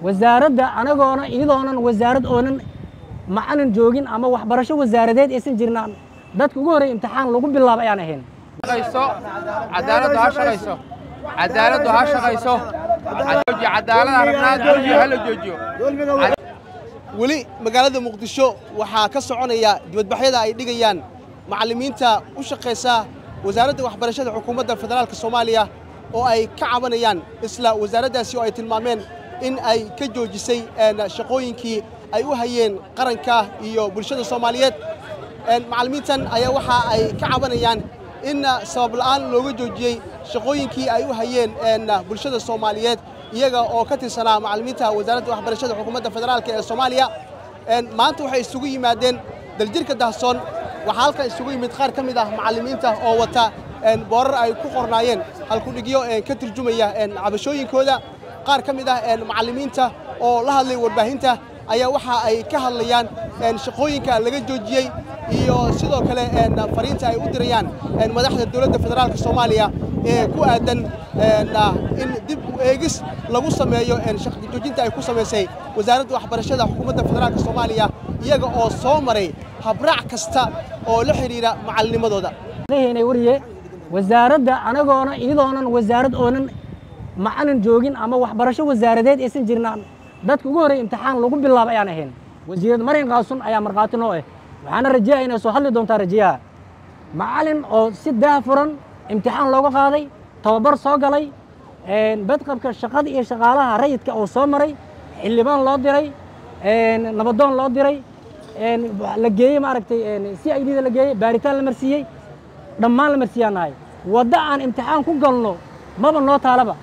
wasaaradda anagoona iyadoonan wasaarad oonan macalin joogin ama waxbarasho wasaaradeed aysan jirnaan dadka ugu horreey imtixaan lagu bilaabo ayaan ahayn cadaaladdu ha shaqayso cadaaladdu ha shaqayso cadaalada rabnaa dulmiga hala joojiyo weli magaalada muqdisho waxaa ka soconaya dibadbaxyada ay dhigayaan macallimiinta u shaqaysa wasaaradda waxbarashada xukuumadda federaalka soomaaliya oo ay ka cabanayaan isla wasaaraddaasi oo ay tilmaameen in ay ka joojisay shaqooyinkii ay u hayeen qaranka iyo bulshada soomaaliyeed macallimiintan ayaa waxa ay ka cabanayaan in sabab la'aan looga joojiyey shaqooyinkii ay u hayeen bulshada soomaaliyeed iyaga oo ka tirsanaa macallimiinta wasaaradda waxbarashada xukuumadda federaalka ee soomaaliya maanta waxay isugu yimaadeen daljirka dahsoon waxaa halkan isugu yimid qaar ka mid ah macallimiinta oo wata boorar ay ku qornaayeen halkudhigyo ka turjumaya cabashooyinkooda qaar ka mid ah macallimiinta oo la hadlay warbaahinta ayaa waxa ay ka hadlayaan shaqooyinka laga joojiyey iyo sidoo kale fariinta ay u dirayaan madaxda dowladda federaalka soomaaliya ee ku aadan in dib u eegis lagu sameeyo shaqjoojinta ay ku samaysay wasaaradda waxbarashada xukuumadda federaalka soomaaliya iyaga oo soo maray habraac kasta oo la xidhiidha macallinimadooda wariye wasaaradda anagoona iyadoonan wasaarad oonan macalin joogin ama waxbarasho wasaaradeed aysan jirnaan dadka ugu horreey imtixaan lagu bilaabo ayaan ahayn wasiirad marin qaasun ayaa markhaati noo ah waxaana rajeeya inay soo hadli doontaa rajeeyaha macalin oo si daah furan imtixaan looga qaaday tababar soo galay badqabka shaqada iyo shaqaalaha rayidka oo soo maray xildhibaan loo diray nabadoon loo diray la geeyey maaragtay si i d da la geeyey baaritaan la marsiiyey dhammaan la marsiiyaan nahay waddo aan imtixaan ku galno maba noo taalaba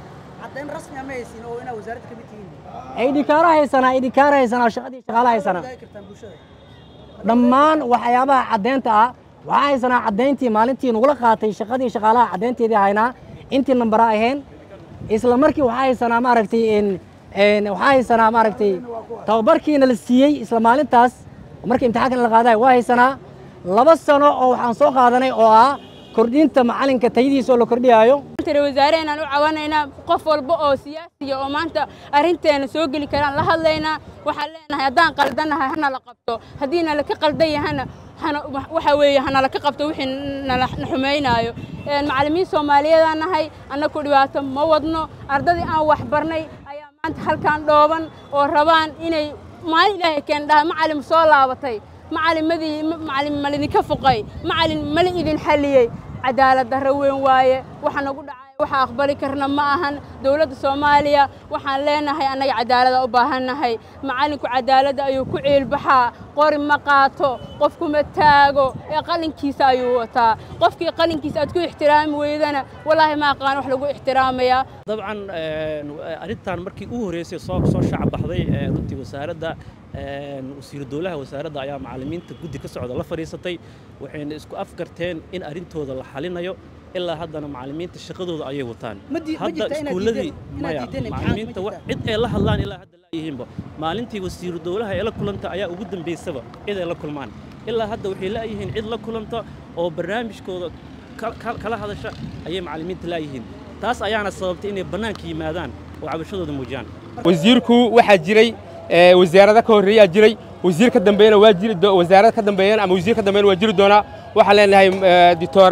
idhikaara haysanaa idhikaara haysanaa shaqadii shaqaala haysanaa dhammaan waxyaabaha caddeynta ah waxaa haysanaa caddayntii maalintii nagula qaatay shaqadii shaqaalaha caddaynteedii haynaa intii nambara ahayn isla markii waxaa haysanaa maaragtay waxaa haysanaa maaragtay tababarkiina la siiyey isla maalintaas markii imtixaankan la qaadayo waa haysanaa laba sano oo waxaan soo qaadanay oo ah kordhinta macalinka tayadiisa oo la kordhiyaayo wasaareenaan u cawanaynaa qof walba oo siyaasiya oo maanta arrinteena soo geli karaan la hadlaynaa waxaan leenahay haddaan qaldannahay hana la qabto haddii nala ka qaldan yahana waxa weeye hanala ka qabto wixii nala xumaynaayo macallimiin soomaaliyeedaan nahay annaku dhibaato ma wadno ardadii aan wax barnay ayaa maanta halkaan dhooban oo rabaan inay maalin ilaahay keen dhaha macalin soo laabatay macalimadii macalin malidinka fuqay macalin mala idin xalliyey cadaalad darro weyn waaye waxa nagu dhacay waxa aqbali karna ma ahan dowladda soomaaliya waxaan leenahay annaga cadaalada u baahannahay macallinku cadaaladda ayuu ku ciilbaxaa qori ma qaato qofkuma taago ee qalinkiisa ayuu wataa qofkii qalinkiisa aad ku ixtiraami weydana wallaahi ma aqaan wax lagu ixtiraamayaa dabcan arrintan markii u horreysay soo soo shacab baxday runtii wasaaradda wasiiru dowlaha wasaaradda ayaa macallimiinta guddi ka socda la fadhiisatay waxayna isku afgarteen in arrintooda la xalinayo ilaa haddana macallimiinta shaqadooda ayay wataan hadda iskuulladii maya macallimiinta cid ay la hadlaan ilaa hadda laayihiinba maalintii wasiiru dowlaha ee la kulanta ayaa ugu dambaysaba cid ay la kulmaan ilaa hadda waxay laayihiin cid la kulanta oo barnaamijkooda kala hadasha ayay macallimiinta laayihiin taas ayaana sababtay inay bannaanka yimaadaan oo cabashadooda muujiyaan wasiirku waxaa jiray wasaarada ka horreeyaa jiray wasiir ka dambeeyana waa jiri wasaarad ka dambeeyana ama wasiir ka dambeeyana waa jiri doonaa waxaan leenahay doctor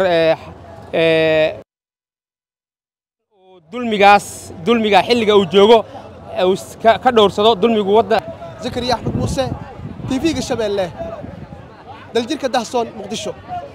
dulmigaas dulmiga xilliga uu joogo ka dhowrsado dulmigu wadda zakariya axmed muuse tv-ga shabeelle daljirka dahsoon muqdisho